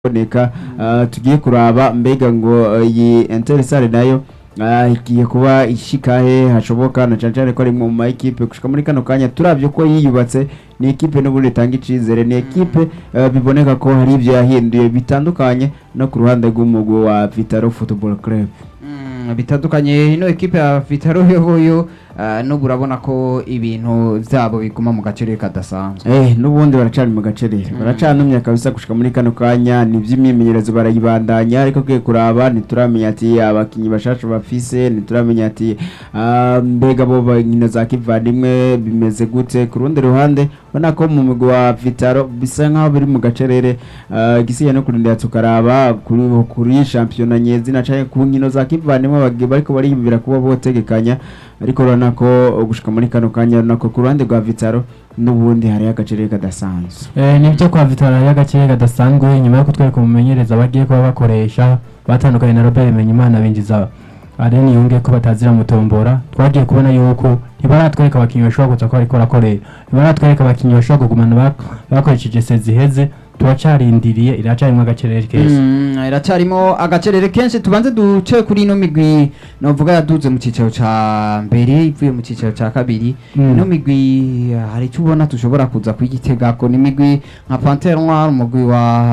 kuboneka ah, tugiye kuraba mbega ngo ah, iyi Intersale nayo ah, igiye kuba ishikahe hashoboka na cane cane ko ari mu ma equipe gushika muri kano kanya turavye ko yiyubatse ni equipe n'ubundi itanga icizere ni equipe ah, biboneka ko hari ivyo yahinduye bitandukanye no ku ruhande rw'umugwi wa Vitaro Football Club Mm, bitandukanye ino ekipe ya Vitaro yoyo uh, n'ubu urabona ko ibintu vyabo biguma mu gaciro kadasanzwe Eh, n'ubundi baracari mu gacerere baracanumye kabisa gushika muri kano kanya ni vy'imyimenyerezo barayibandanya ariko kiye kuraba ntituramenya ati abakinyi bashasha bafise ntituramenya ati ah, mbega bo bankino za kivandimwe bimeze gute ku rundi ruhande ubona ko mu mugwi wa Vitaro bisa nkaho biri mu gacerere ah, igisigaye no kurindira tukaraba kuri kuri shampiyona nyezina canke ku nkino za kivandimwe bagi- bariko bariyumvira kuba botegekanya ariko urabona ko gushika muri kano kanya urabona ko ku ruhande rwa Vitaro n'ubundi hariho agacerere kadasanzwe Eh, nibyo kwa Vitara y'agakire kadasanzwe nyuma yo kutwereka umumenyereza bagiye kuba bakoresha batandukanye na Robert Menyimana binjiza Areni yunge ko batazira mutombora twagiye kubona yuko ntibaratwereka abakinnyi bashobora kuza ko ariko rakorera ntibaratwereka abakinnyi bashobora kugumana bak- bakoresheje sezi iheze turacarindiriye iracarimo agacerere keza Mm, iracarimo agacerere kenshi tubanze duce kuri ino migwi novuga yaduze mu cicaro ca mbere ivuye mu cicaro ca kabiri Mm. ino migwi uh, hari icyo ubona tushobora kuza kuyitegako ni imigwi nka Panthère Noire umugwi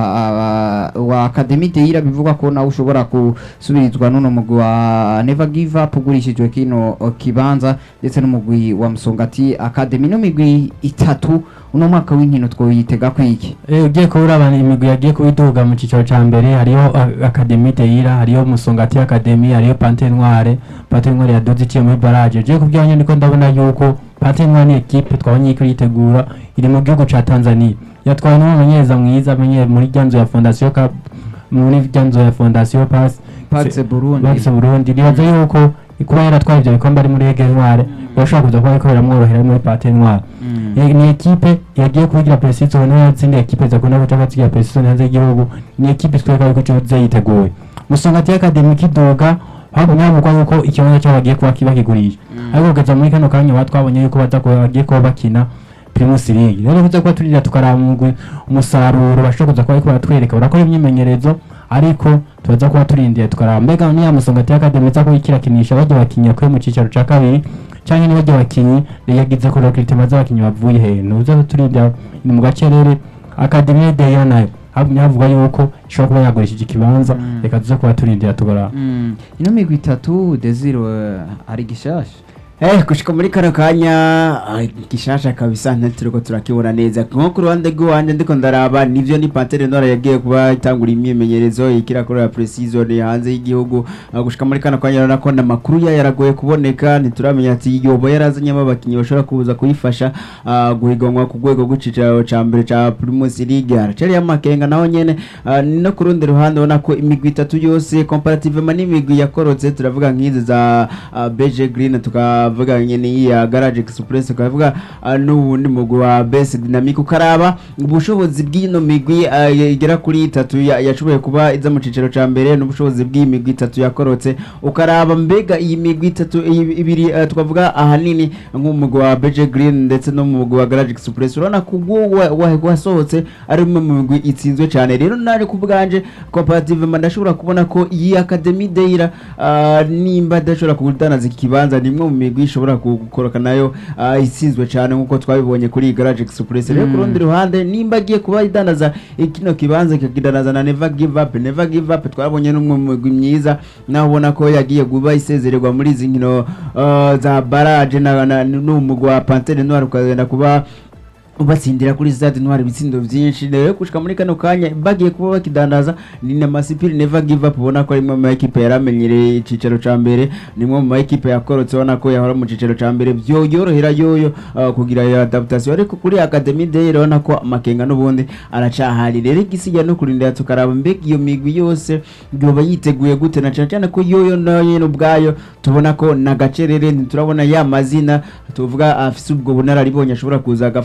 wa uh, wa Academy Deira bivugwa ko nawe ushobora gusubirizwa n'uno mugwi wa Never Give Up ugurishijwe kino uh, kibanza ndetse n'umugwi wa Musongati Academy ino migwi itatu uno mwaka w'inkino twoyitega kwiki Eh, ugiye kubura abantu imigwi yagiye kubiduga mu cyiciro cya mbere hariho a- Academy Deira hariho Musongati Academy hariho Panthère Noire Panthère Noire yaduze iciye muri barrage ugiye kubwira nyine niko ndabona yuko Panthère Noire ni equipe twabonye ko yitegura iri mu gihugu ca Tanzania yatwawe n'umumenyereza mwiza amenyere muri ryanzo ya Fondation Cup muri ryanzo ya Fondation Pass Pax Burundi Pax Burundi nibaza yuko kuba yaratwaye ivyo bikombe ari muri Ege Noire bashobora kuza kuba ariko biramworohera muri Panthère Noire Mm. Ni- ni ekipe yagiye kugira precision niyo yatsinda ekipe zakunda guca batsigira precision hanze y'igihugu ni ekipe tweka yuko cyo yiteguye musongati academy kidoga habonye hamugwa yuko ikibanza cyo bagiye kuba bakigurisha ariko kugeza muri kano kanya ba twabonye yuko baza kuba bagiye kuba bakina Primus League rero kuza kuba turira tukaraba umugwi umusaruro bashobora kuza kuba ariko baratwereka barakora imyimenyerezo ariko tubaza kuba turindiye tukaraba mbega niya musongati academy za kuyikirakinisha bajya bakinya kwe mu cicaro ca kabiri canke ni bajya bakinyi yagize ko recruitment z'abakinyi bavuye he nuza turinda ni mu gacerere academy de ya nayo habumye havuga yuko ishobora kuba yagurishije ikibanza Mm. reka tuze kuba turindira tugora Mm. ino migwi itatu desire uh, ari gishasha Eh, gushika muri kano kanya ah, gishasha kabisa ntituriko turakibona neza nko ku ruhande rw'iwanje ndiko ndaraba nivyo ni Panthère Noire yagiye kuba itangura imyimenyerezo ikirakorera pre-season hanze y'igihugu Ah, gushika muri kano kanya urabona ko n'amakuru yayo yaragoye kuboneka ntituramenya ati yoba yarazanyemo abakinyi bashobora kuza kuyifasha ah, guhiganwa ku rwego rw'icicaro ca mbere ca Primus League haracari amakenga naho nyene ah, no ku rundi ruhande ubona ko imigwi itatu yose comparativement n'imigwi yakorotse turavuga nk'izi za ah, BG Green tukavuga nyene iyi ya Garage Express tukavuga ah, n'ubundi mugwi wa Best Dynamic ukaraba ubushobozi bw'ino migwi ah, igera kuri itatu ya- yashoboye kuba iza mu cicaro ca mbere n'ubushobozi bw'iyi migwi itatu yakorotse ukaraba mbega iyi migwi itatu iyi- ibiri ah, twavuga ahanini nk'umugwi wa BG Green ndetse no mu mugwi wa Garage Express urabona ko ubwo wa- wa- wasohotse ari umwe mu migwi itsinzwe cyane rero nari ku bwanje comparativement ndashobora kubona ko iyi Academy Deira ah, nimba adashobora kudanaza ikibanza ni imwe mu migwi ishobora gukoroka nayo ah, itsinzwe cyane nk'uko twabibonye kuri iyi Garage Express rero ku Mm. rundi ruhande nimba agiye kuba idanaza kino kibanza ikakidanaza na Never Give Up Never Give Up twabonye n'umwe mu migwi myiza naho ubona ko yagiye kuba isezererwa muri izi nkino ah, za barage na na- n'umugwi wa Panthère Noire ukagenda kuba batsindira kuri stade ntwari ibitsindo byinshi rero gushika muri kano kanya bagiye kuba bakidandaza ni na masipiri never give up ubona ko ari imwe mu ma ekipe yaramenyereye icicaro ca mbere ni imwe mu ma ekipe yakorotse ubona ko yahora mu cicaro ca mbere byo yorohera yoyo uh, kugira iyo adaptation ariko kuri academy day urabona ko amakenga n'ubundi aracahari rero igisiga no kurindira tukaraba mbega iyo migwi yose yoba yiteguye gute na cyane cyane ko yoyo nayo nyene ubwayo tubona ko na gacerere ntiturabona ya mazina tuvuga afise ubwo bunararibonye ashobora kuza agafasha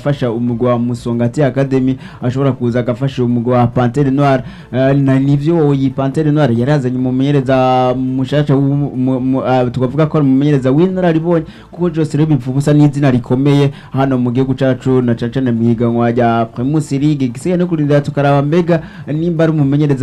umugwi wa Musongati Academy ashobora kuza agafasha umugwi wa Panthère Noire Eh, na nivyo iyi Panthère Noire yarazanye umumenyereza mushasha w'umu- mu- mu- ah, tukavuga ko ari umumenyereza w'inararibonye kuko Jose rero bivuga n'izina rikomeye hano mu gihugu cacu na caca na mihiganwa rya Primus League gisigaye no kurindira tukaraba mbega nimba ari umumenyereza